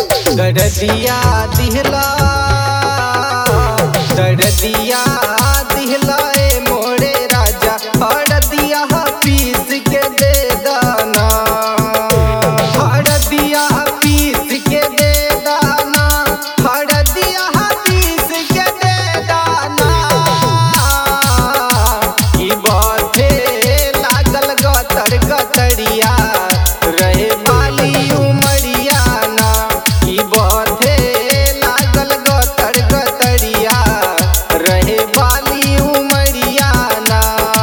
दर्दिया दिहला दर्दिया दिहला ए मोरे राजा हरदिया पीस के दे दाना हरदिया पीस के दे दाना हरदिया पीस के दे दाना ई बाथे लागल गतर गतरिया रहे बाली उमरिया ना ई बाथे लागल गतर गतरिया रहे बाली उमरिया ना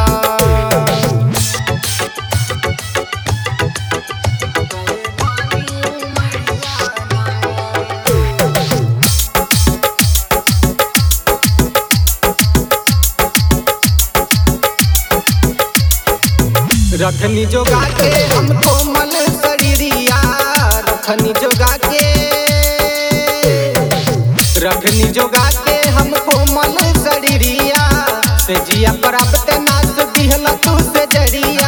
रखनी जोगा के हम कोमल शरीरिया रखनी जोगा के रखनी जोगा के हम कोमल शरीरिया से जिया प्राप्त नास दिहला तू से जरिया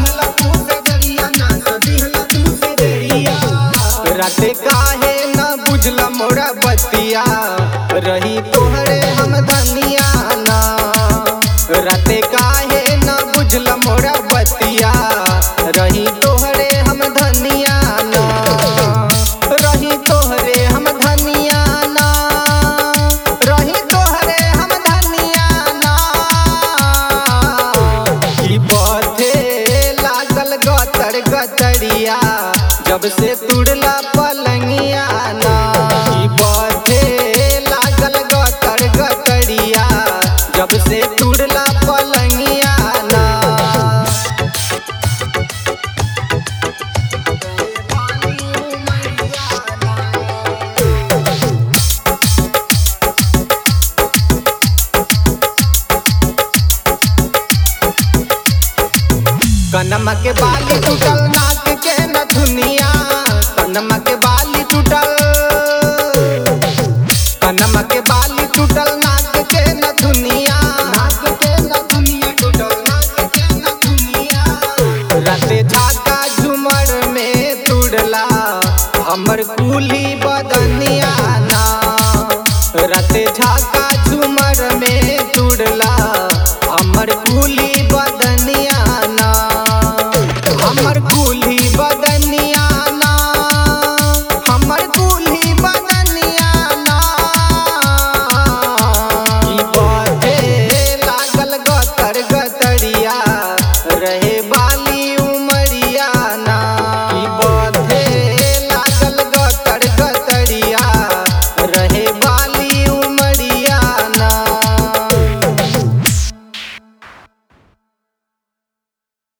राते काहे न बुझला मोरा बतिया रही तोहरे हम धनिया ना राते काहे न बुझला मोरा बतिया रही तोहरे हम धनिया ना रही तोहरे हम धनिया ना रही तोहरे हम धनिया ना ई पथे लागल गतर गतरिया जब से तुड़ला पलंगिया ना ई पथे लागल गतर गतरिया जब से तुड़ला पलंगिया ना कनमा के बाली टूटल नाक के नथुनिया कनमा के बाली टूटल कनमा के बाली टूटल नाक के नथुनिया नाक के नथुनिया टूटल नाक के नथुनिया राते झाका झुमर में तुड़ला हमर कुली बदनिया ना राते झाका झुमर में तू